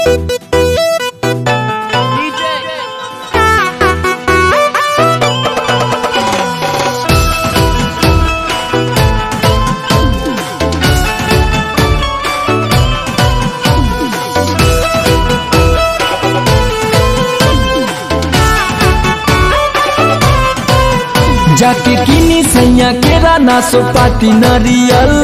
जाके किनी सैया केरा ना सोपाती नरियल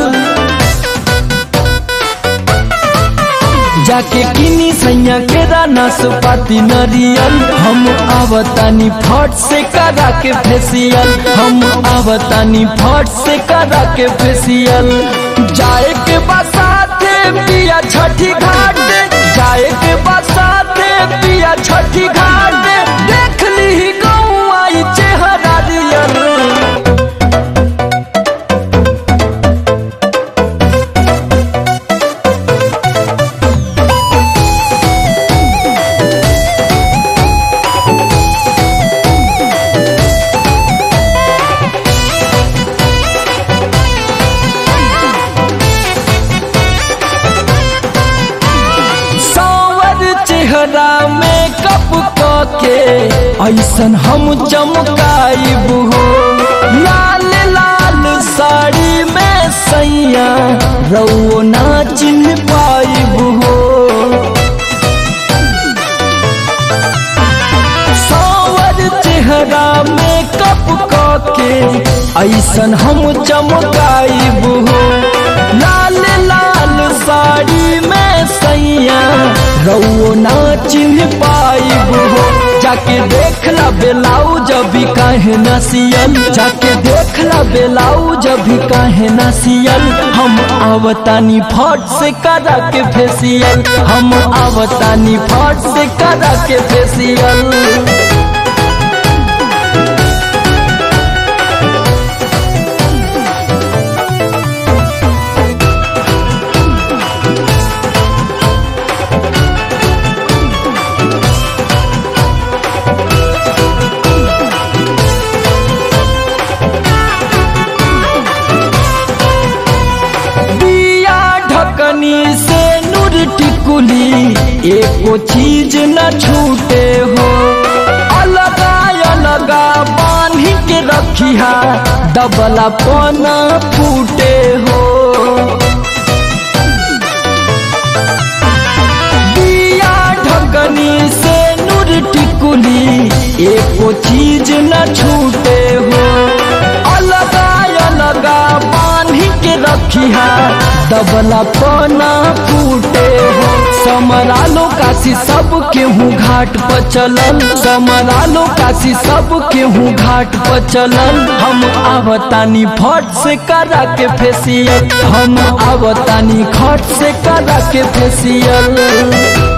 जाके किनी सैया केरा ना सोपाती नरियल हम आवतानी फट से करा के फेसियल हम आवतानी फट से करा के फेसियल जाए के बसाते पिया छठी घाट जाए के बसाते पिया छठी घाट देख ली गौआ ई चेहरा रियल सावर चेहरा में कप के ऐसन हम चमकाइब हो लाल लाल साड़ी में सैया रउओ ना चिन्ह पाइब हो सावर चेहरा में कप के ऐसन हम चमकाइब हो लाल लाल साड़ी में सैया रउओ ना चिन्ह पाइब हो जाके देखला बेलाउज अभी काहे न सियल जाके देखला बेलाउज अभी काहे न सियल हम आवतानी फट से करा के फेसियल हम आवतानी फट से करा के फेसियल दिया ढकनी से नूर टिकुली एको चीज न छूटे हो अलगा अलगा बांधी के रखिया दबला पना फूटे हो दिया ढकनी से नूर टिकुली एको चीज न छूटे हो अलगा अलगा बांधी के रखिया दबला पना फूटे हो समरालो काशी सब केहू घाट पर चलल समरालो काशी सब केहू घाट पर चलल हम आवतानी फट से करा के फेसियल हम आवतानी खट से करा के फेसियल